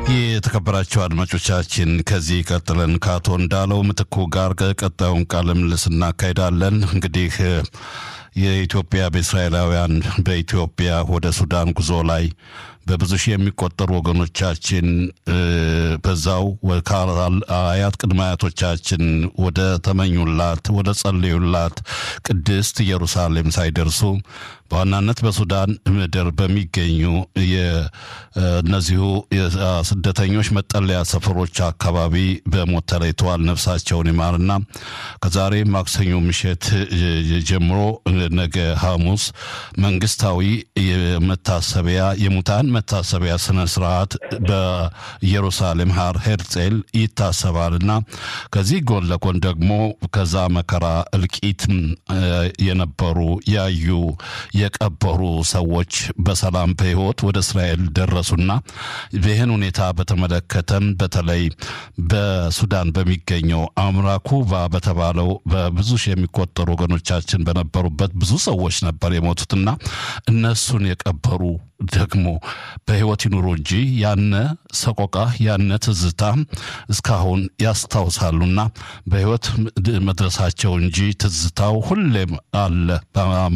የተከበራቸው አድማጮቻችን ከዚህ ቀጥለን ከአቶ እንዳለው ምትኩ ጋር ቀጣዩን ቃለ ምልልስ እናካሄዳለን። እንግዲህ የኢትዮጵያ በእስራኤላውያን በኢትዮጵያ ወደ ሱዳን ጉዞ ላይ በብዙ ሺህ የሚቆጠሩ ወገኖቻችን በዛው አያት ቅድመ አያቶቻችን ወደ ተመኙላት ወደ ጸለዩላት ቅድስት ኢየሩሳሌም ሳይደርሱ በዋናነት በሱዳን ምድር በሚገኙ እነዚሁ ስደተኞች መጠለያ ሰፈሮች አካባቢ በሞት ተለይተዋል። ነፍሳቸውን ይማርና ከዛሬ ማክሰኞ ምሽት ጀምሮ ነገ ሐሙስ መንግስታዊ መታሰቢያ የሙታን መታሰቢያ ስነ ስርዓት በኢየሩሳሌም ሀር ሄርጼል ይታሰባልና ከዚህ ጎን ለጎን ደግሞ ከዛ መከራ እልቂት የነበሩ ያዩ የቀበሩ ሰዎች በሰላም በህይወት ወደ እስራኤል ደረሱና ይህን ሁኔታ በተመለከተም በተለይ በሱዳን በሚገኘው አምራኩቫ በተባለው በብዙ ሺህ የሚቆጠሩ ወገኖቻችን በነበሩበት ብዙ ሰዎች ነበር የሞቱትና እነሱን የቀበሩ ደግሞ በህይወት ይኑሩ እንጂ ያነ ሰቆቃ ያነ ትዝታ እስካሁን ያስታውሳሉና በህይወት መድረሳቸው እንጂ ትዝታው ሁሌም አለ